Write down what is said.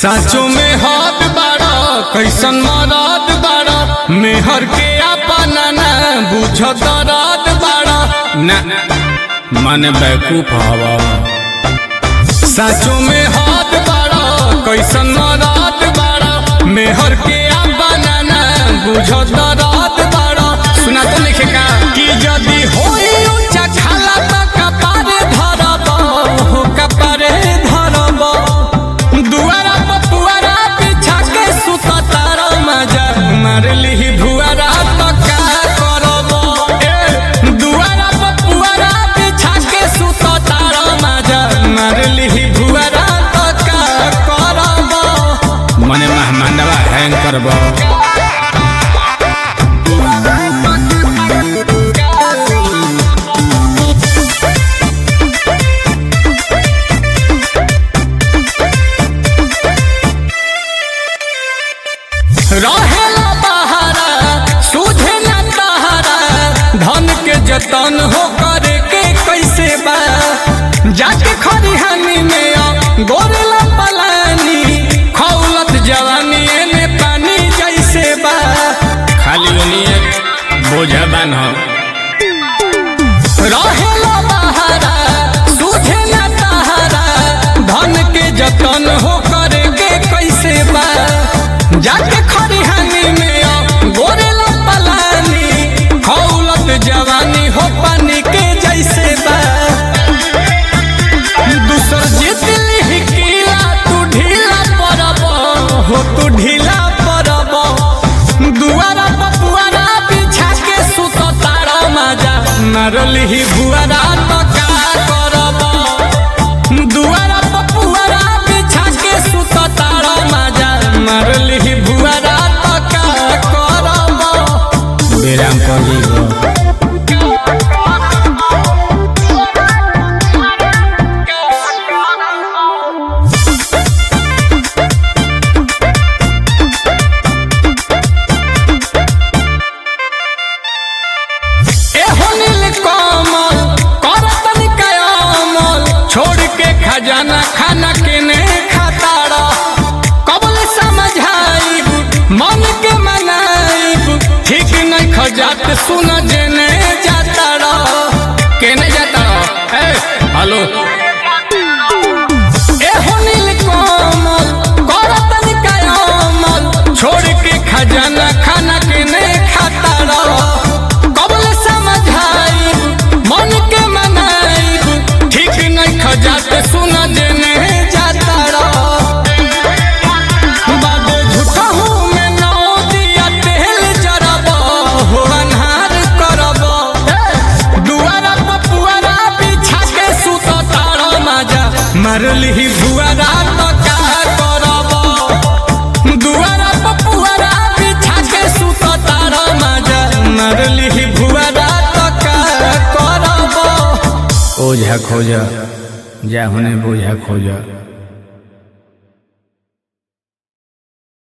साचो में हाथ बाड़ा कैसन मराद बाड़ा मेहर के अपना ना बुझत रात बाड़ा ना मन बैकूफ हवा साचो में हाथ बाड़ा कैसन मराद बाड़ा मेहर के अपना ना बुझत रात बाड़ा सुना तो लिखे का कि यदि होई ऊंचा खाला त कपारे धरब हो कपारे धरब दुआरा पर पुआरा बिछा के सुत तारा मजा मार लिही भुआरा तो का करब ए दुआरा पर पुआरा बिछा के सुत तारा मजा मार लिही भुआरा तो का करब मने मेहमानवा हैंग करब रहेला बहारा सूझे न तहारा धन के जतन हो करे के कैसे बा जाके खरिहानी में आ गोरेला पलानी खौलत जवानी एने पानी जैसे बा खाली ओनिए बोझा बान हो रहेला बहारा सूझे न तहारा धन के जतन हो करे के कैसे बा जाके खरिहानी में आ गोरेला पलानी खौलत जवानी हो पानी के जैसे बा दूसर जीत लिही किला तू ढीला पड़ब हो तू ढीला पड़ब दुआरा पपुआरा बिछा के सुत तारा मजा मारलिही भुआरा तो का करब दुआरा पपुआरा बिछा के सुत तारा मजा मारलिही भुआरा तो का करब बेराम पड़ी एहो नील कमल करतन कयामल छोड़ के खजाना खाना के ने खाताड़ा कबल समझाइब मन के मनाइब ठीक नहीं खजात सुन जेने जाताड़ा केने जाताड़ा ए हेलो एहो नील कमल करतन कयामल छोड़ के खजाना खाना के ने खाताड़ा कबल समझाई मन के मनाई ठीक नहीं खजात सुन देने जाता बाबू झूठा हूँ मैं नौ दिया तेल जरब हो अन्हार करब दुआरा पपुआरा बिछा के सुत तारा मजा मारलिही भुआरा तो का करब दुआरा पपुआरा बिछा के सुत तारा मजा मारलिही भुआरा तो का करब ओझा खोजा जा होने बोझा खोजा